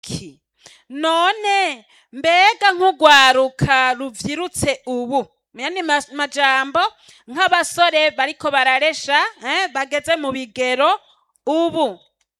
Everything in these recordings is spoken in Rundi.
iki none mbega nk'urwaruka ruvyirutse ubu yani ma- majambo nk'abasore bariko bararesha eh, bageze mu bigero ubu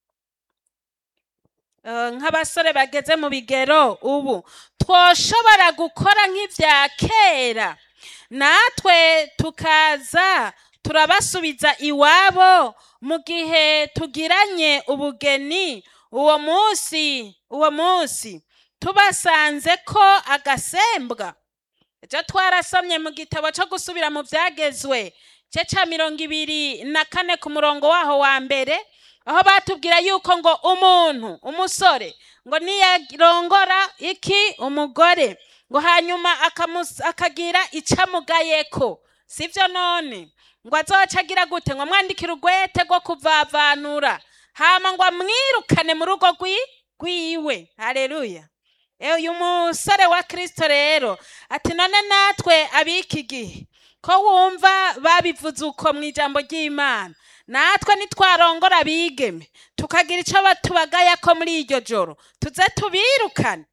Eh, nk'abasore bageze mu bigero ubu twoshobora gukora nk'ivya kera natwe tukaza turabasubiza iwabo mu gihe tugiranye ubugeni uwo munsi uwo munsi tubasanze ko agasembwa ejo twarasomye mu gitabo cyo gusubira mu byagezwe cye ca mirongo ibiri na kane ku murongo waho wa mbere aho batubwira yuko ngo umuntu umusore ngo niyarongora iki umugore ngo hanyuma akamus- akagira icamugayeko sivyo none ngo azoca agira gute ngo mwandikire urwete rwo kuvavanura hama ngo amwirukane mu rugo rwi- rwiwe haleluya Eh, uyu musore wa kristo rero ati none natwe ab'iki gihe ko wumva babivuze uko mu ijambo ry'imana natwe nitwarongora abigeme tukagira icyo batubagaya ko muri iryo joro tuze tubirukane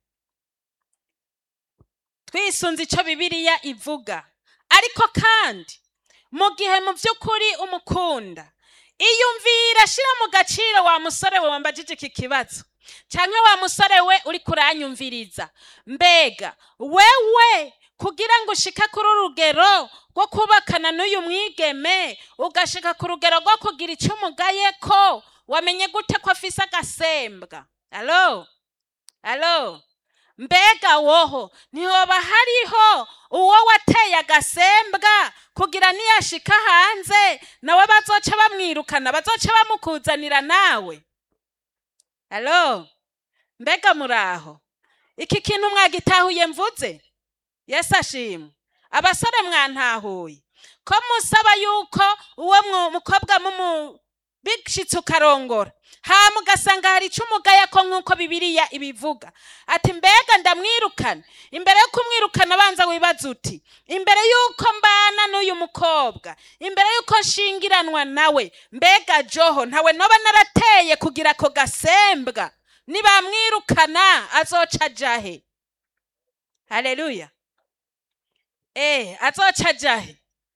twisunze icyo bibiliya ivuga ariko kandi mu gihe mu by'ukuri umukunda iyumvira shyira mu gaciro wa musore we wambajije iki kibazo cyangwa wa musore we uri kuranyumviriza mbega wewe kugira ngo ushike kuri urugero rwo kubakana n'uyu mwigeme ugashika ku rugero rwo kugira icyo umugaye ko wamenye gute ko afise agasembwa alo alo mbega woho ntihoba hariho uwo wateye agasembwa kugira niyashika hanze nawe bazoca bamwirukana bazoca bamukuzanira nawe alo mbega muraho iki kintu mwagitahuye mvuze yesu ashimwe abasore mwantahuye ko musaba yuko uwo mwu- mukobwa mumu bishitse ukarongora hama ugasanga hari icyo umugaya ko nk'uko bibiliya ibivuga ati mbega ndamwirukana imbere yo kumwirukana abanza wibaza uti imbere y'uko mbana n'uyu mukobwa imbere y'uko nshingiranwa nawe mbega joho ntawe noba narateye kugira ako gasembwa nibamwirukana azoca ajahe haleluya eh azoca ajahe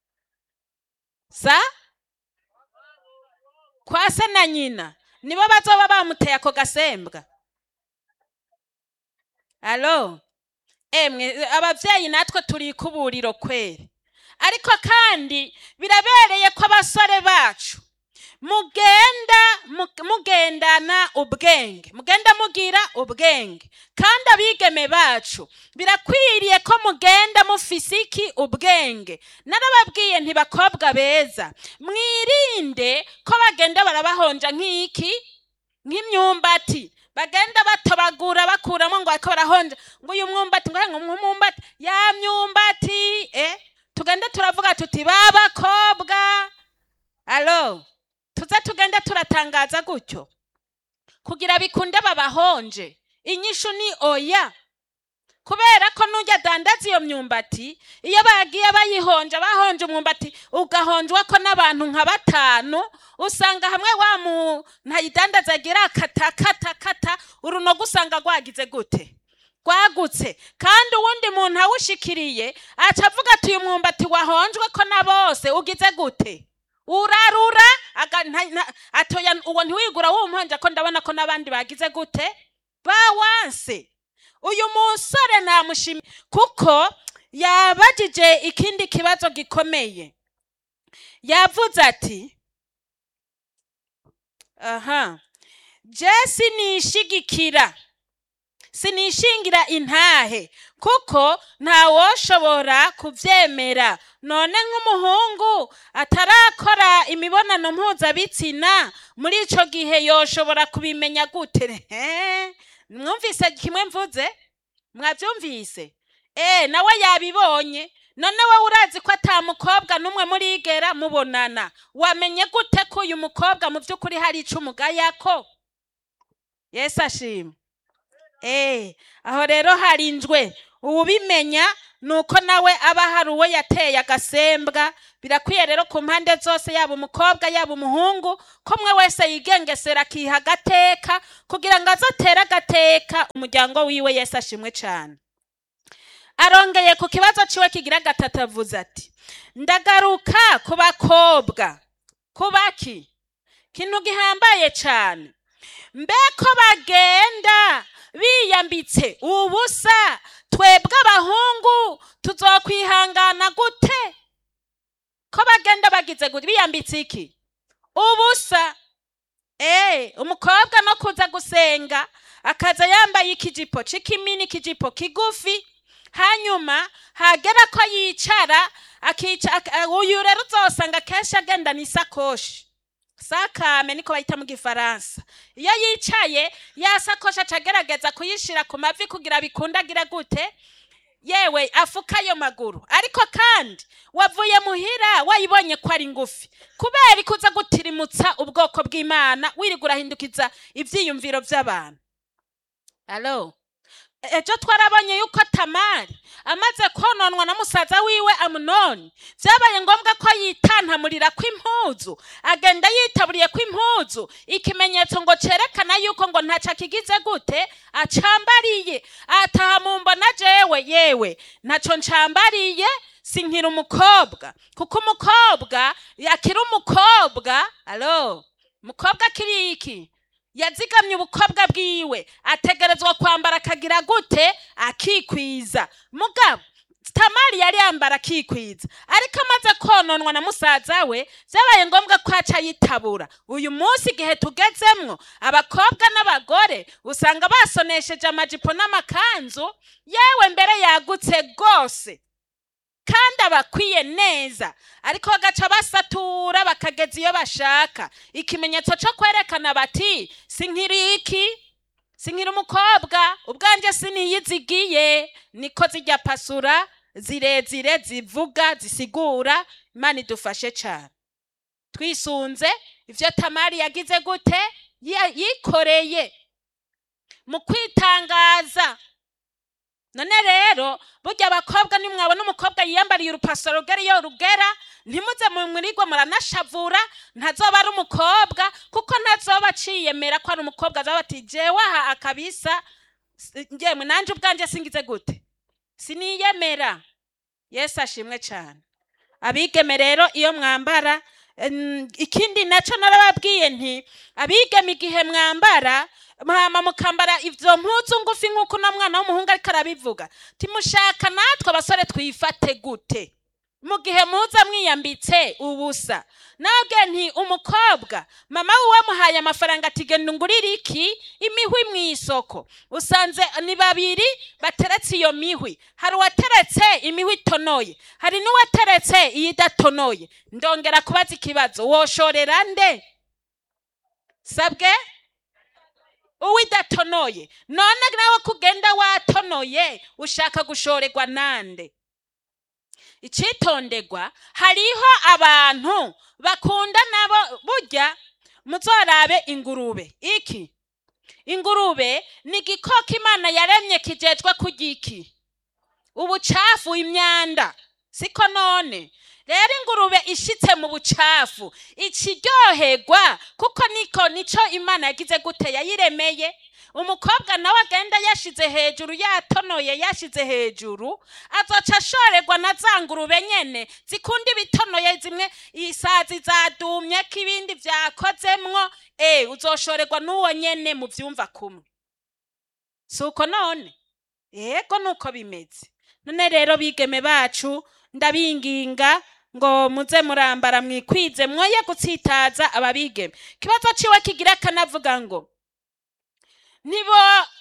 sa kwa se na nyina nibo bazoba bamuteye ako gasembwa alo emwe abavyeyi natwe turi ikuburiro kweri ariko kandi birabereye ko abasore bacu mugenda mu- mugendana ubwenge mugenda mugira ubwenge kandi abigeme bacu birakwiriye ko mugenda mufise iki ubwenge narababwiye ntibakobwa beza mwirinde ko bagenda barabahonja nk'iki nk'imyumbati bagenda batobagura bakuramo ngo bariko barahonja ngo uyu mwumbati ngo ngo umwumbati ya myumbati eh tugende turavuga tuti babakobwa alo tuze tugende turatangaza gutyo kugira bikunde babahonje inyishu ni oya kubera ko nujya adandaza iyo myumbati iyo bagiye bayihonja bahonje umwumbati ugahonjwa ko n'abantu nka batanu usanga hamwe wa muntu ayidandaza agira kata kata kata urunogo usanga rwagize gute rwagutse kandi uwundi muntu awushikiriye aca avuga ati uyu mwumbati wahonjwe ko na bose ugize gute urarura aga- nta- nta- atoya uwo ntiwigura wumuhonja ko ndabona ko n'abandi bagize gute bawanse uyu musore namushimiye kuko yabajije ikindi kibazo gikomeye yavuze ati aha je sinishigikira sinishingira intahe kuko ntawoshobora kuvyemera none nk'umuhungu atarakora imibonano mpuzabitsina muri ico gihe yoshobora kubimenya gute He? mwumvise kimwe mvuze mwavyumvise eh nawe yabibonye none wowe urazi ko ata mukobwa n'umwe murigera mubonana wamenye gute ko uyu mukobwa mu by'ukuri hari ico umugayako yesu ashimwe Eh, aho rero harinzwe uwubimenya ni uko nawe aba hari uwo yateye agasembwa birakwiye rero ku mpande zose yaba umukobwa yaba umuhungu ko umwe wese yigengesera akiha agateka kugira ngo aze atere agateka umuryango wiwe yese ashimwe cyane arongeye ku kibazo ciwe kigira gatatu avuze ati ndagaruka ku bakobwa ku baki kintu gihambaye cyane mbeko bagenda biyambitse ubusa twebwe abahungu tuzokwihangana gute ko bagenda bagize gute biyambitse iki ubusa eh umukobwa no kuza gusenga akaza yambaye ikijipo c'ikimini ikijipo kigufi hanyuma hagera ko yicara akica ak- uyu rero uzosanga kenshi agendana isakoshi sakame niko bayita mu gifaransa iyo yicaye ya sakoshi aca agerageza kuyishira ku mavi kugira bikundagire gute yewe afuka ayo maguru ariko kandi wavuye muhira wayibonye ko ari ngufi kubera ikuza gutirimutsa ubwoko bw'imana wirirwa urahindukiza ivyiyumviro vy'abantu alo ejo twarabonye yuko tamari amaze kononwa na musaza wiwe amunoni vyabaye ngombwa ko yitantamurira kw'impuzu agenda yitaburiye kw'impuzu ikimenyetso ngo cerekana yuko ngo ntaco akigize gute acambariye ataha mumbona jewe yewe ntaco ncambariye sinkira umukobwa kuko umukobwa yakiri umukobwa alo umukobwa akiri iki yazigamye ubukobwa bwiwe ategerezwa kwambara akagira gute akikwiza mugabo tamari yari yambara akikwiza ariko amaze kononwa na musaza we vyabaye ngombwa ko aca yitabura uyu munsi igihe tugezemwo abakobwa n'abagore usanga basonesheje amajipo n'amakanzu yewe mbere yagutse rwose kandi abakwiye neza ariko bagaca basatura bakageza iyo bashaka ikimenyetso cyo kwerekana bati sinkiri iki sinkiri umukobwa ubwanjye siniyizigiye niko zijya pasura zirezire zivuga zisigura imana idufashe cyane twisunze ibyo tamari yagize gute Ya- yikoreye mu kwitangaza none rero burya abakobwa nimwabona umukobwa yiyambariye urupasuro rugera iyo rugera ntimuze mu murigwa muranashavura ntazoba ari umukobwa kuko ntazoba aciyemera ko ari umukobwa azoba ati jewe aha akabisa s- njemwe nanje ubwanje singize gute siniyemera yesu ashimwe cyane abigeme rero iyo mwambara em, ikindi nacyo narababwiye nti abigeme igihe mwambara hama mukambara ivyo mpuzu ngufi nk'uko uno mwana w'umuhungu ariko arabivuga timushaka natwe abasore twifate gute mu gihe muza mwiyambitse ubusa nabwe nti umukobwa mama wiwe muhaye amafaranga ati genda ungurire iki imihwi mu isoko usanze ni babiri bateretse iyo mihwi hari uwateretse imihwi itonoye hari n'uwateretse iyi idatonoye ndongera kubaza ikibazo woshorera nde sabwe uwidatonoye none nawe kugenda watonoye ushaka gushorerwa nande icitondegwa hariho abantu bakunda nabo burya muzorabe ingurube iki ingurube ni igikoko imana yaremye kijejwe kurya iki ubucafu imyanda siko none rero ingurube ishitse mu bucafu ikiryoherwa kuko niko nico imana yagize gute yayiremeye umukobwa nawe agenda yashize hejuru yatonoye yashize hejuru azoca ashorerwa na za ngurube nyene zikunda ibitonoye zimwe isazi zadumye ko ibindi vyakozemwo e uzoshorerwa n'uwo nyene mu vyumva kumwe si uko none yego nuko bimeze none rero bigeme bacu ndabinginga ngo muze murambara mwikwize mwoye gutsitaza ababigeme ikibazo ciwe kigira kanavuga ngo ntibo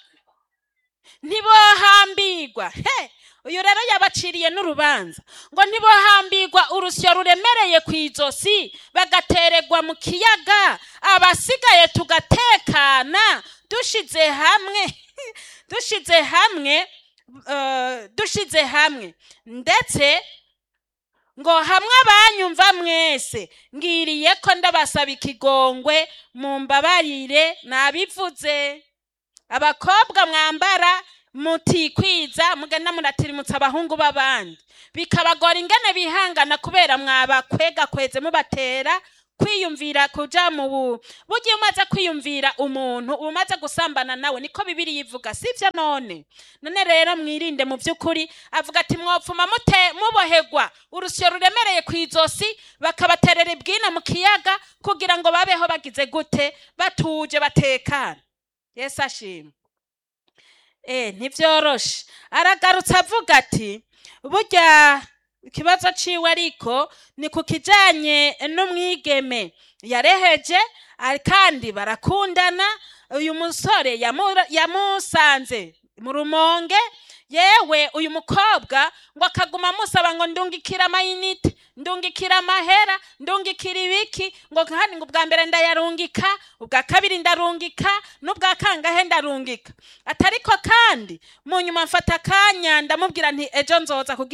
ntibohambirwa he uyu rero yabaciriye n'urubanza ngo ntibohambirwa urusyo ruremereye ku izosi bagateregwa mu kiyaga abasigaye tugatekana dushize hamwe dushize hamwe eh, dushize hamwe ndetse ngo hamwe abanyumva mwese ngiriye ko ndabasaba ikigongwe mumbabarire nabivuze abakobwa mwambara mutikwiza mugenda muratirimutsa abahungu b'abandi bikabagora ingene bihangana kubera mwabakwega kweze mubatera kwiyumvira kuja mu bu burya umaze kwiyumvira umuntu uba umaze gusambana nawe niko bibiri yivuga sivyo none none rero mwirinde mu by'ukuri avuga ati mwopfuma mute mubohegwa urusyo ruremereye ku izosi bakabaterera ibwina mu kiyaga kugira ngo babeho bagize gute batuje batekana yesu ashimwe eh ntibyoroshe aragarutse avuga ati burya ikibazo ciwe ariko ni ku kijanye n'umwigeme yareheje ari- kandi barakundana uyu musore yamu- yamusanze mu rumonge yewe uyu mukobwa ngo akaguma amusaba ngo ndungikira amayinite ndungikira amahera ndungikira ibiki ngo kandi ngo ubwa mbere ndayarungika ubwa kabiri ndarungika n'ubwa kangahe ndarungika atariko kandi mu nyuma mfata akanya ndamubwira nti ejo nzoza kugira